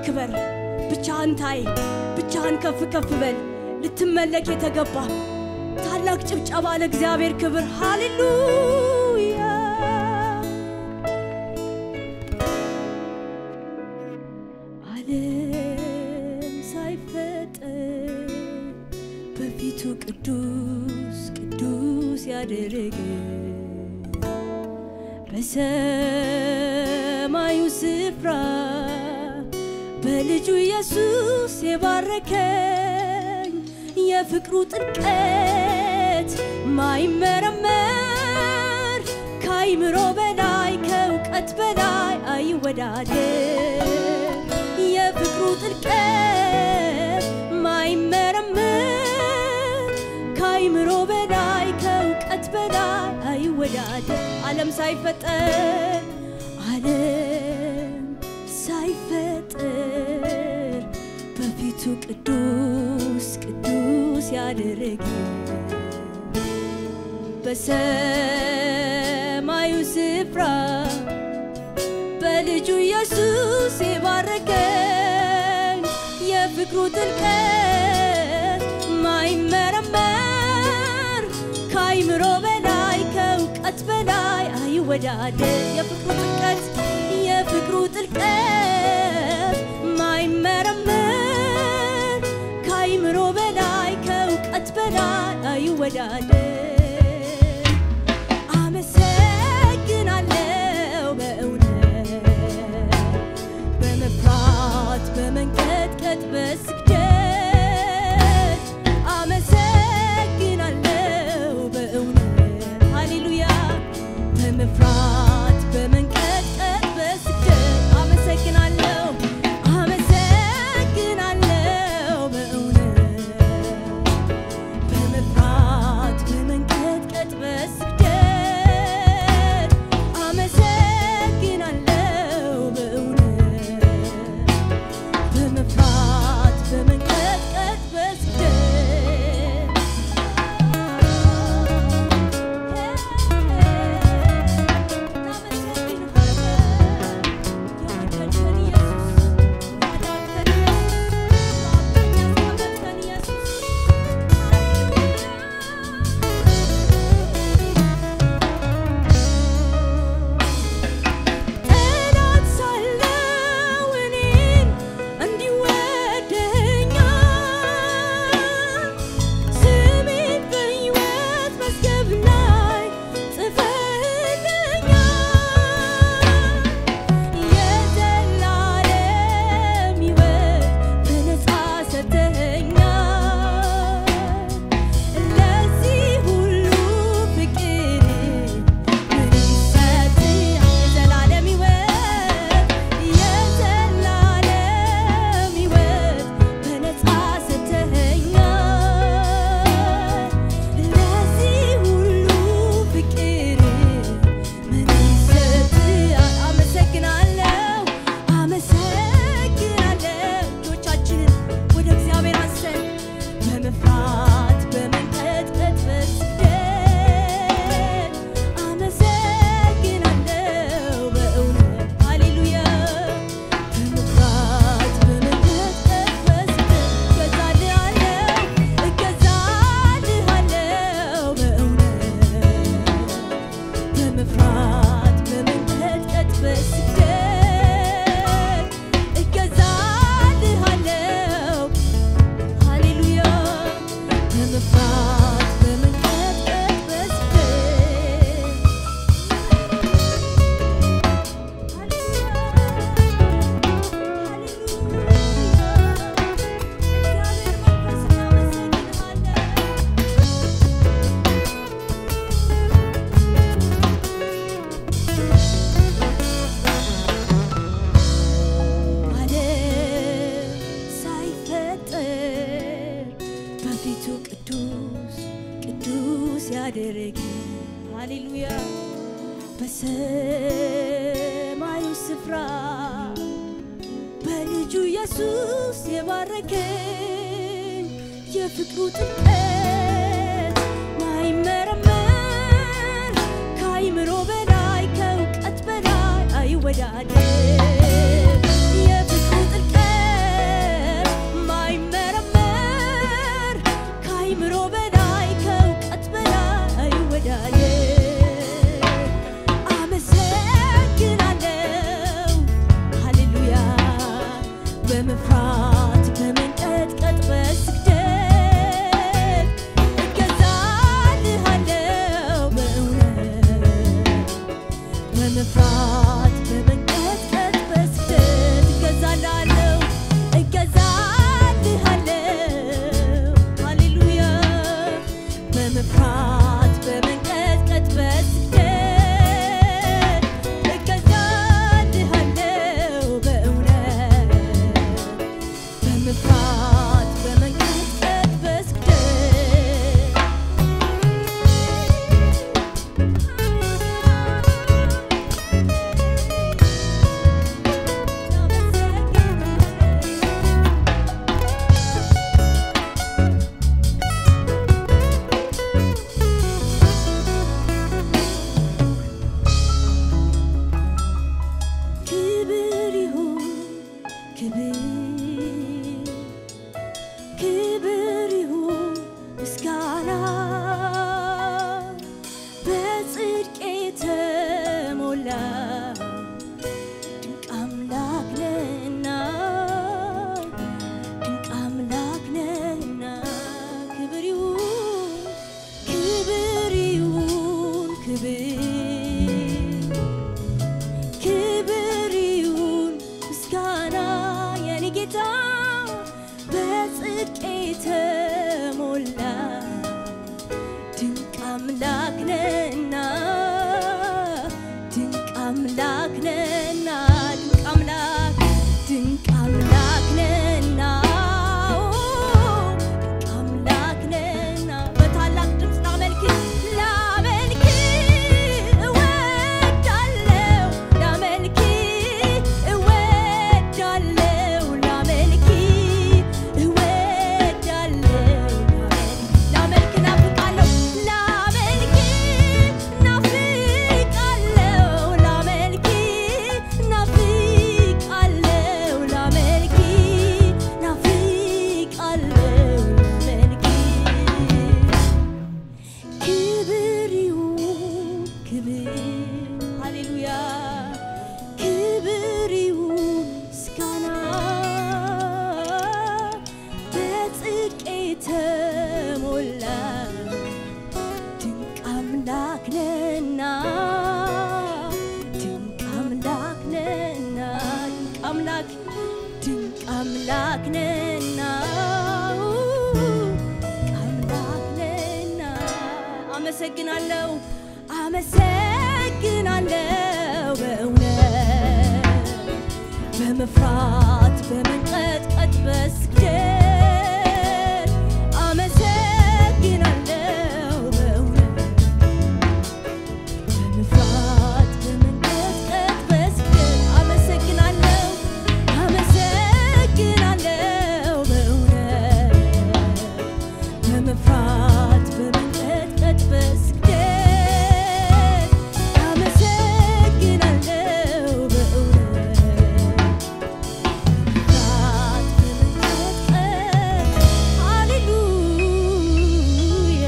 ክበር፣ ብቻህን ታይ፣ ብቻህን ከፍ ከፍ በል። ልትመለክ የተገባ ታላቅ ጭብጨባ ለእግዚአብሔር ክብር። ሃሌሉያ ዓለም ሳይፈጠር በፊቱ ቅዱስ ቅዱስ ያደረገ በሰማዩ ስፍራ በልጁ ኢየሱስ የባረከኝ የፍቅሩ ጥልቀት ማይመረመር ከአይምሮ በላይ ከእውቀት በላይ አይወዳደር የፍቅሩ ጥልቀት ማይመረመር ከአይምሮ በላይ ከእውቀት በላይ አይወዳደር ዓለም ሳይፈጠር ዓለም ሳይፈጠር በፊቱ ቅዱስ ቅዱስ ያደረገ በሰማዩ ስፍራ በልጁ ኢየሱስ የባረከኝ የፍቅሩ ጥልቀት ማይመረመር ከአይምሮ በላይ ከእውቀት በላይ አይወዳደር የፍቅሩ ጥልቀት የፍቅሩ ጥልቀት ማይመረመር ከአይምሮ በላይ ከእውቀት በላይ አይወዳደር አመሰግናለሁ በእውነት በመፍራት በመንቀጥቀጥ በስግደት አመሰግናለሁ በእውነት ሃሌሉያ በመፍራት በመንቀጥቀጥ በስግደት አመሰግናለሁ አመሰግናለሁ በእውነት በመፍራት በመንቀጥቀጥ በስግደት አመሰግናለሁ በእውነት በመፍራት በመንቀጥቀጥ በስግደት ጠላት ሳለው እኔን እንዲወደኛል ስሜን በሕይወት መዝገብ ላይ ጽፈህልኛል የዘላለም ሕይወት በነፃ ሰጥተኸኛል ለዚህ ሁሉ ፍቅር ምን ይሰጥ የዘላለም ሕይወት የዘላለም ሕይወት በነፃ ሰጥተኸኛል ለዚህ ሁሉ ፍቅር ምን ይሰጥ አመሰግናለሁ አመሰግናለሁ እጆቻችንን ወደ እግዚአብሔር አንስተን በመፍራት በመንቀጥቀጥ በስግደት አመሰግናለሁ በእውነት ሃሌሉያ በመፍራት በመንቀጥቀጥ በስግደት እገዛልሃለሁ እገዛልሃለሁ በእውነት በመፍራት በመንቀጥቀጥ በስግደት እገዛልሃለሁ ሃሌሉያ በመፍራት በመንቀጥቀጥ በስግደት ዓለም ሳይፈጠር በፊቱ ቅዱስ ቅዱስ ያደረገ ሃሌሉያ በሰማዩ ስፍራ በልጁ ኢየሱስ የባረከኝ የፍቅሩ ጥልቀት ማይመረመር ከአይምሮ በላይ ከእውቀት በላይ አይወዳደር የፍቅሩ ጥልቀት አምላክ ድንቅ አምላክ ነህና አምላክ ነህና አመሰግናለሁ አመሰግናለሁ በእውነት በመፍራት በመንቀጥቀጥ በስግደት አመሰግናለሁ በእውነት በመፍራት በመንቀጥቀጥ በስግደት አመሰግናለሁ አመሰግናለሁ በእውነት በመፍራት በመንቀጥቀጥ በስግደት አመሰግናለሁ በእውነት በመፍራት በመንቀጥቀጥ ሃሌሉያ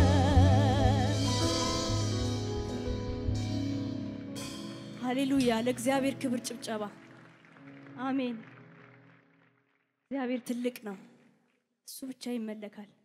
ሃሌሉያ ለእግዚአብሔር ክብር ጭብጨባ አሜን እግዚአብሔር ትልቅ ነው እሱ ብቻ ይመለካል